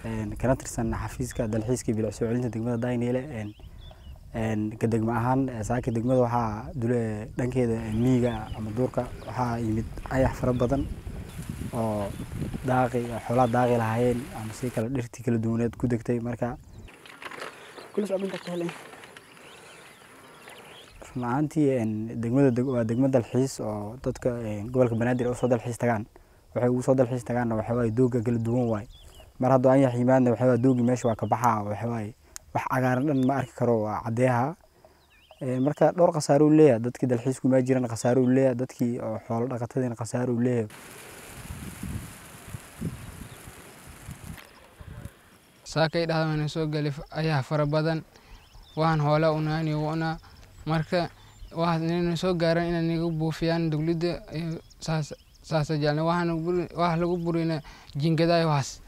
kana tirsan xafiiska dalxiiska bilic soo celinta degmada dayniile ka degmo ahaan saaka degmada waxaa dule dhankeeda miyiga ama duurka waxaa yimid ayax fara badan oo daaqi xoolaha daaqi lahaayeen ama si kale dhirtii kala duwaneed ku degtay marka run ahaantii degmada waa degmo dalxiis oo dadka gobolka banaadir ay usoo dalxiis tagaan waxay ugu soo dalxiis tagaanna waxa waaye dooga kala duwan waaye mar hadduu anyax yimaadna waxa waaye doogii meesha waa ka baxaa waxa waaye wax cagaaran dhan ma arki karo waa caddeeha marka dhowr khasaaro uu leeyahay dadkii dalxiisku imaa jiran khasaaro uu leeyahay dadkii oo xoolo dhaqatadiina khasaaro uu leeyahay saakay dhahdaana soo gali ayaa fara badan waan hoola unaani una marka waxaana soo gaaran inay niga buufiyaan dowladda saas saasa jeclna waxaana wax lagu burina jingadaay waxaas